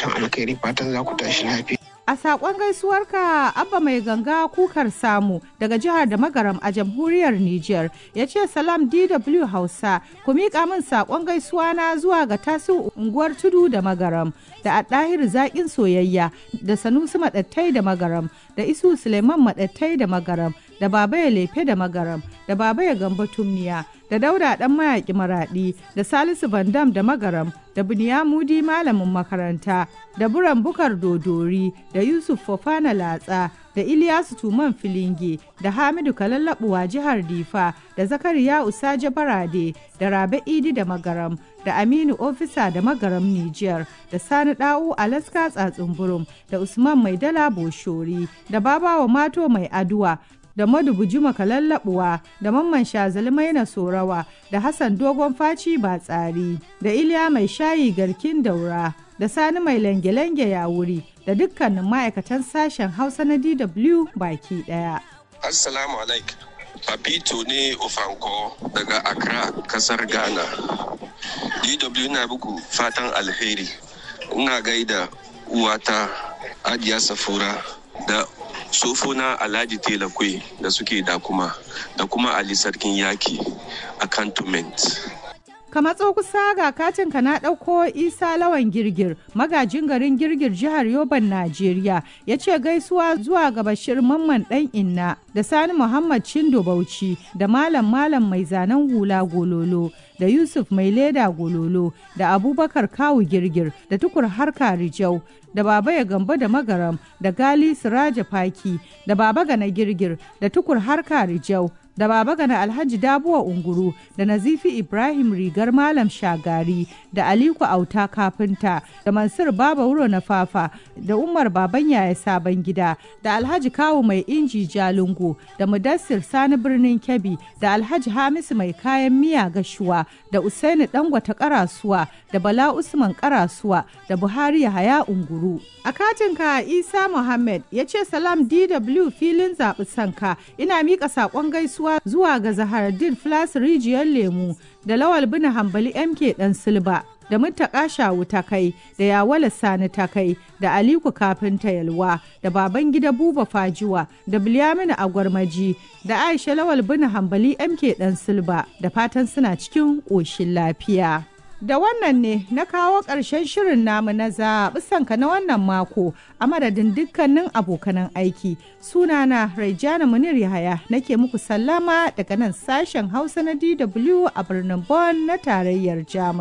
fatan alkhairi fatan za ku tashi lafiya. A saƙon gaisuwarka Abba mai ganga kukar samu daga jihar da magaram a jamhuriyar Nijar ya ce salam DW Hausa ku miƙa min saƙon gaisuwa na zuwa ga tasu unguwar tudu da magaram da ɗahir zaƙin soyayya da sanusi maɗattai da magaram da isu suleiman maɗattai da magaram da baba ya lefe da magaram da baba ya gamba tumniya da dauda ɗan mayaƙi maraɗi da salisu bandam da magaram da Mudi malamin makaranta da buran bukar dodori da yusuf fofana latsa da iliyasu tuman filinge da hamidu kalallabuwa jihar difa da zakariya usaje barade da rabe idi da magaram da aminu ofisa da magaram nijar da sani da'u alaska tsatsunburum da usman mai dala boshori da babawa mato mai aduwa da madubuji makallabuwa da mamman shazali maina sorawa da hassan dogon faci ba tsari da iliya mai shayi garkin daura da sani mai lange-lange ya wuri da dukkanin ma'aikatan sashen hausa na dw baki daya assalamu alaikum papito ne ofanko daga accra kasar ghana dw na buku fatan alheri ina gaida uwata ajiya safura da sofona alhaji telakwe da suke da kuma da kuma ali sarkin yaki a cantonment ka matso kusa ga katinka na ɗauko isa lawan girgir magajin garin girgir jihar yoban najeriya ya ce gaisuwa zuwa ga bashir mamman ɗan inna da sani muhammad cindo bauchi da malam malam mai zanen hula gololo da yusuf mai leda gololo da abubakar kawu girgir da tukur harka rijau da baba ya gamba da magaram da gali siraja faki da baba gana girgir da tukur harka rijau da baba gana alhaji dabuwa unguru da nazifi ibrahim rigar malam shagari da aliku auta kafinta da mansur baba wuro na fafa da umar baban yaya sabon gida da alhaji kawu mai inji jalungu da mudassir sani birnin kebbi da alhaji hamisu mai kayan miya gashuwa da usaini dangwata karasuwa da bala usman karasuwa da buhari yahaya unguru a katinka isa muhammad ya ce salam dw filin zaɓi sanka ina miƙa saƙon gaisuwa gaisuwa zuwa ga Zahardin Flas rijiyar lemu da Lawal bin Hambali MK dan Silba da Muttaka Shawu ta kai da Yawala Sani ta kai da Aliku Kafinta Yalwa da Baban Gida Buba Fajiwa da Bilyaminu Agwarmaji da Aisha Lawal bin Hambali MK dan Silba da fatan suna cikin ƙoshin lafiya. Da wannan ne na kawo ƙarshen shirin namu na zaɓi sanka na wannan mako a madadin dukkanin abokanan aiki. Sunana Raijana Munir Yahaya nake muku sallama daga nan sashen Hausa na DW a birnin Bonn na tarayyar Jamus.